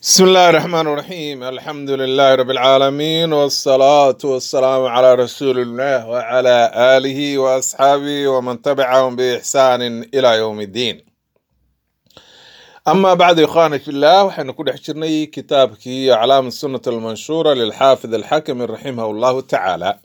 بسم الله الرحمن الرحيم الحمد لله رب العالمين والصلاة والسلام على رسول الله وعلى آله وأصحابه ومن تبعهم بإحسان إلى يوم الدين أما بعد إخواني في الله وحين نكون حشرني كتابك أعلام السنة المنشورة للحافظ الحكم رحمه الله تعالى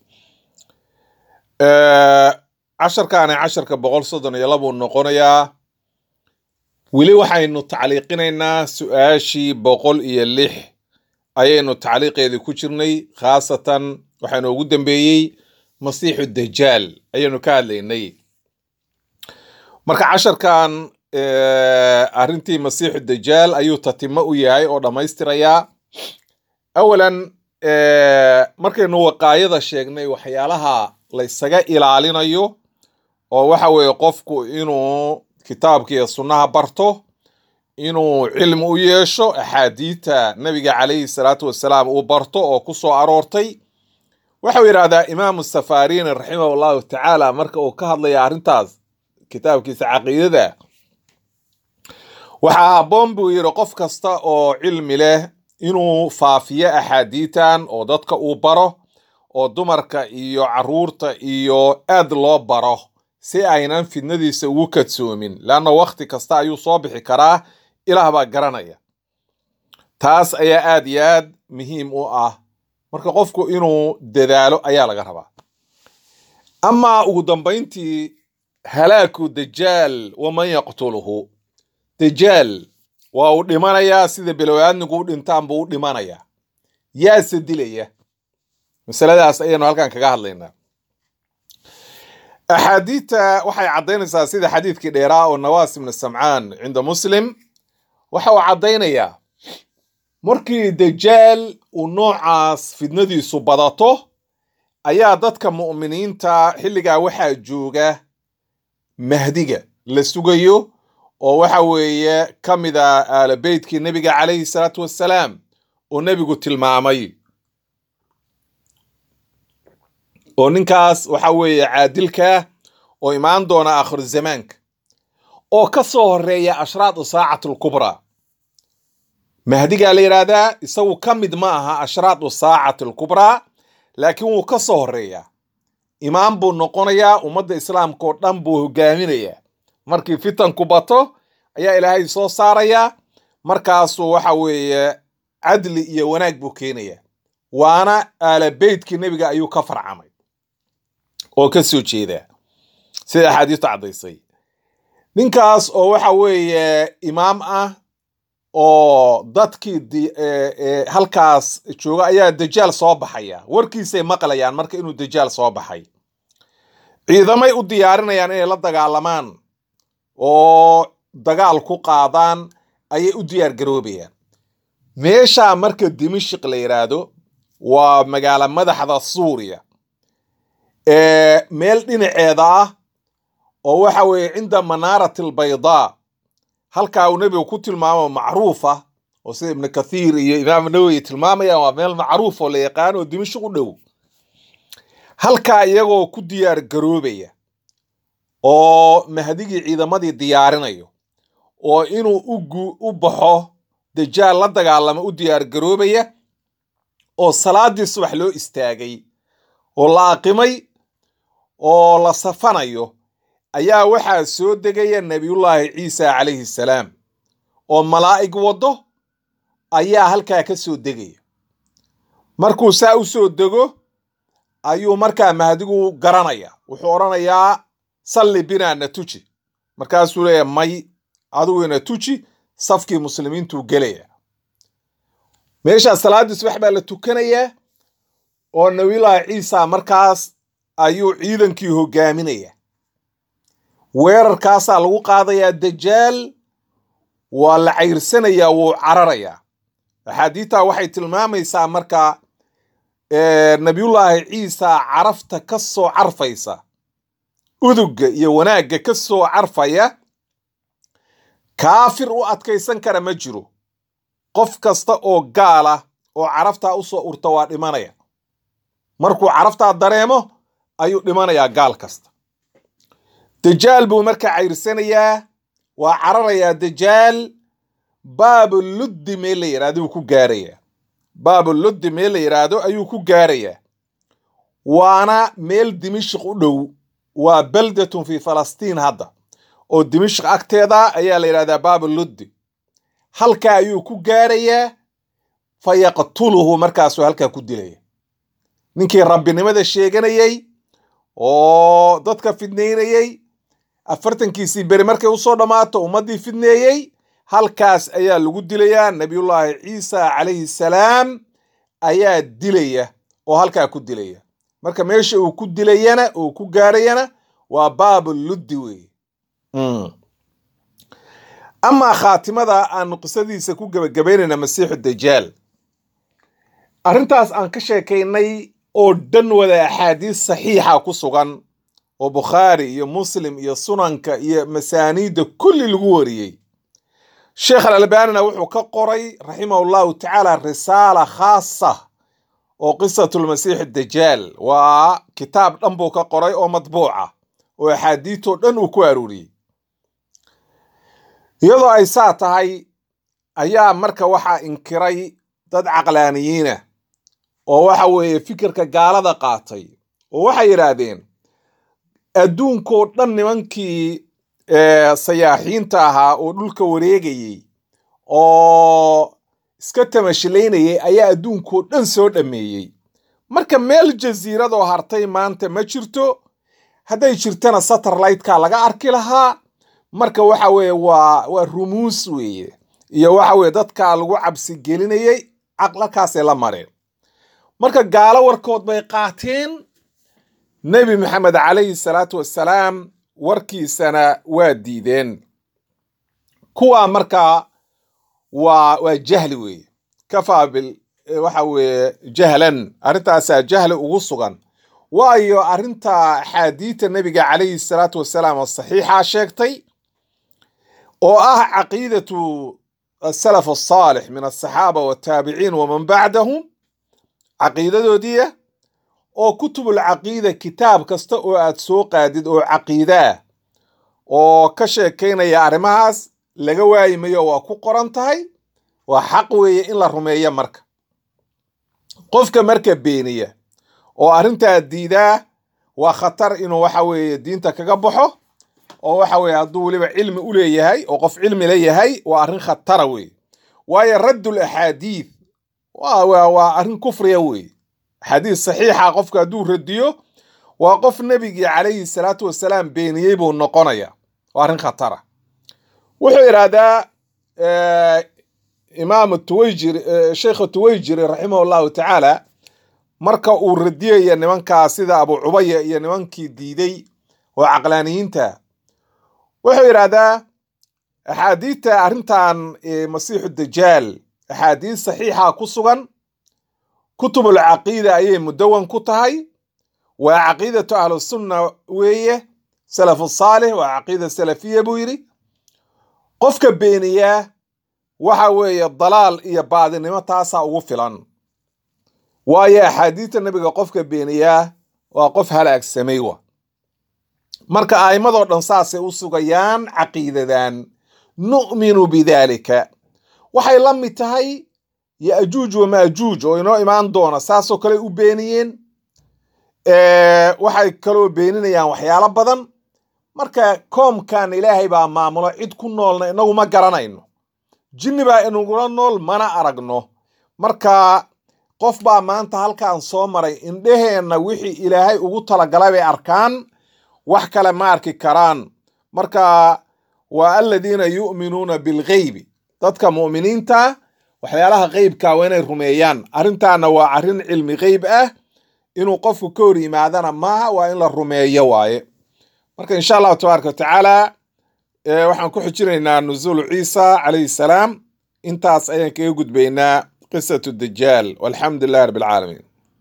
آه عشر كان عشر كبغول صدن يلبو النقونيا weli waxaynu tacliiqinaynaa su-aashii boqol iyo lix ayaynu tacliiqeedii ku jirnay khaasatan waxaynu ugu dambeeyey masiixu dajaal ayaynu ka hadlaynay marka casharkan arrintii masiixu dajaal ayuu tatimo u yahay oo dhammaystirayaa awalan markaynu waqaayada sheegnay waxyaalaha la ysaga ilaalinayo oo waxa weeye qofku inuu kitaabka iyo sunnaha barto inuu cilmi u yeesho axaadiita nabiga calayhi salaatu wasalaam uu barto oo ku soo aroortay waxau yidhaahdaa imaamu safarini raximahu llahu tacaala marka uu ka hadlaya arrintaas kitaabkiisa caqiidada waxaa habboon buu yidhi qof kasta oo cilmi leh inuu faafiyo axaadiitan oo dadka uu baro oo dumarka iyo caruurta iyo aad loo baro si aynan fidnadiisa ugu kadsoomin leanna wakhti kasta ayuu soo bixi karaa ilaah baa garanaya taas ayaa aad iyo aad muhiim u ah marka qofku inuu dadaalo ayaa laga rabaa amaa ugu dambayntii halaaku dajaal waman yaqtuluhu dajaal waa uu dhimanayaa sida bilowaadnigu u dhintaan buu u dhimanayaa yaase dilaya masaladaas ayaynu halkan kaga hadlaynaa axaadiidta waxay caddaynaysaa sida xadiidkii dheeraa oo nawaas ibnu samcaan cinda muslim waxa uu caddaynayaa markii dajaal uu noocaas fidnadiisu badato ayaa dadka mu'miniinta xilligaa waxaa jooga mahdiga la sugayo oo waxa weeye ka mid a aala beytkii nebiga calayhi salaatu wassalaam oo nebigu tilmaamay oo ninkaas waxa weeye caadilka oo imaan doona aakhiru zamaanka oo ka soo horeeya ashraadu saacati alkubraa mahdigaa la yidhaahdaa isagu ka mid ma aha ashraadu saacati alkubraa laakiin wuu ka soo horeeyaa imaam buu noqonayaa ummadda islaamka oo dhan buu hogaaminayaa markii fitanku bato ayaa ilaahay soo saarayaa markaasuu waxa weeye cadli iyo wanaag buu keenayaa waana aala beytkii nebiga ayuu ka farcamay oo ka soo jeedaa sida axaadiistu caddaysay ninkaas oo waxa weeye imaam ah oo dadkii halkaas jooga ayaa dajaal soo baxaya warkiisay maqlayaan marka inuu dajaal soo baxay ciidamay u diyaarinayaan inay la dagaalamaan oo dagaal ku qaadaan ayay u diyaar garoobayaan meeshaa marka dimashik la yidhaahdo waa magaalo madaxda suuriya meel dhinaceeda ah oo waxa weeye cinda manaarati albaydaa halkaa uu nebigu ku tilmaamo macruufa oo sida ibnu kathiir iyo imaam nawowi tilmaamayaan waa meel macruuf oo la yaqaan oo dimashik u dhow halkaa iyagoo ku diyaar garoobaya oo mahdigii ciidamadii diyaarinayo oo inuu ugu u baxo dajaal la dagaalamo u diyaar garoobaya oo salaadii subax loo istaagay oo la aqimay oo la safanayo ayaa waxaa soo degaya nebiyullaahi ciisa calayhi salaam oo malaa'ig waddo ayaa halkaa ka soo degaya markuu saa u soo dego ayuu markaa mahdigu garanaya wuxuu odhanayaa salli binaa na tuji markaasuu leeya may adigu ina tuji safkii muslimiintuu gelaya meeshaa salaaddii subax baa la tukanayaa oo nabiyullaahi ciisa markaas ayuu ciidankii hogaaminaya weerarkaasaa lagu qaadayaa dajaal waa la cayrsanayaa wuu cararayaa axaadiidtaa waxay tilmaamaysaa marka nabiyullaahi ciisa carafta ka soo carfaysa udugga iyo wanaagga ka soo carfaya kaafir u adkaysan kara ma jiro qof kasta oo gaala oo caraftaa u soo urta waa dhimanaya markuu caraftaa dareemo ayuu dhimanayaa gaal kasta dajaal buu marka cayrsanayaa waa cararayaa dajaal baabuluddi meel la yidhahdo ayuu ku gaarayaa baabuluddi meel la yidhaahdo ayuu ku gaarayaa waana meel dimishq u dhow waa baldatun fi falastiin hadda oo dimishq agteeda ayaa la yidhahdaa baabuluddi halkaa ayuu ku gaarayaa fa yaqtuluhu markaasuu halkaa ku dilaya ninkii rabbinimada sheeganayey oo dadka fidnaynayey afartankiisii beri markay usoo dhammaato ummaddii fidneeyey halkaas ayaa lagu dilayaa nabiyullaahi ciisa calayhi salaam ayaa dilaya oo halkaa ku dilaya marka meesha uu ku dilayana uu ku gaarayana waa baabuluddi weeye amaa khaatimada aanu qisadiisa ku gebagabaynayna masiixu dajaal arrintaas aan ka sheekaynay oo dhan wada axaadiis saxiixa ku sugan oo bukhaari iyo muslim iyo sunanka iyo masaaniidda kulli lagu wariyey sheekh alalbanina wuxuu ka qoray raximahu llahu tacaala risaala khaasa oo qisatulmasiix dajaal waa kitaab dhan buu ka qoray oo matbuuca oo axaadiitoo dhan uu ku aruuriyey iyadoo ay saa tahay ayaa marka waxaa inkiray dad caqlaaniyiina oo waxa weeye fikirka gaalada qaatay oo waxay yidhaahdeen adduunkoo dhan nimankii sayaaxiinta ahaa oo dhulka wareegayey oo iska tamashilaynayay ayaa adduunkoo dhan soo dhammeeyey marka meel jasiiradoo hartay maanta ma jirto hadday jirtana satelliteka laga arki lahaa marka waxa weeye waa waa rumuus weeye iyo waxa weye dadka lagu cabsi gelinayey caqlakaasay la mareen marka gaalo warkood bay qaateen nebi maxamed calayhi salaatu wassalaam warkiisana waa diideen kuwaa markaa waa waa jahli weeye kafaa bil waxa weeye jahlan arrintaasaa jahli ugu sugan waayo arrinta axaadiita nebiga calayhi salaatu wassalaam oo saxiixa sheegtay oo ah caqiidatu asalaf asaalix min asaxaaba wataabiciin waman bacdahum caqiidadoodiia oo kutubulcaqiida kitaab kasta oo aad soo qaadid oo caqiidaa oo ka sheekaynaya arrimahaas laga waayi mayo waa ku qoran tahay waa xaq weeye in la rumeeyo marka qofka marka beeniya oo arrintaa diidaa waa khatar inuu waxa weeye diinta kaga baxo oo waxa weeye hadduu weliba cilmi u leeyahay oo qof cilmi la yahay waa arrin khatara weeye waayo raddul axaadiid waa arrin kufriya weeye axaadiis saxiixa qofka hadduu radiyo waa qof nebigii calayhi salaatu wasalaam beeniyey buu noqonaya waa arrin khatara wuxuu yidhaahdaa imaam tuwayjiri sheikha tuwayjiri raximah llahu tacaala marka uu radiyaya nimankaa sida abu cubaya iyo nimankii diiday oo caqlaaniyiinta wuxuu yidhaahdaa axaadiidta arrintan masiixu dajaal axaadiis saxiixa ku sugan kutubul caqiida ayay mudawan ku tahay waa caqiidatu ahlusunna weeye salafu saalix waa caqiida salafiya buu yidhi qofka beeniyaa waxa weeye dalaal iyo baadinimo taasaa ugu filan waayo axaadiidta nebiga qofka beeniyaa waa qof halaagsamay wa marka a'immadoo dhan saasay u sugayaan caqiidadan nu'minu bidaalika waxay la mid tahay ya'juuj wama'juuj oo inoo imaan doona saasoo kale u beeniyeen waxay kaloo beeninayaan waxyaalo badan marka koomkan ilaahay baa maamulo cid ku noolna inagu ma garanayno jinni baa inagula nool mana aragno marka qof baa maanta halkaan soo maray indheheenna wixii ilaahay ugu talagalay bay arkaan wax kale ma arki karaan marka waa aladiina yu'minuuna bilgheybi dadka mu'miniinta waxyaalaha qeybka waa inay rumeeyaan arrintaana waa arrin cilmi qeyb ah inuu qofku ka hor yimaadana maaha waa in la rumeeyo waaye marka insha allahu tabaaraka watacaala waxaan ku xijinaynaa nuzuulu ciisa calayhi salaam intaas ayaan kaga gudbaynaa qisatu dajaal walxamdu lilahi rabbi alcaalamiin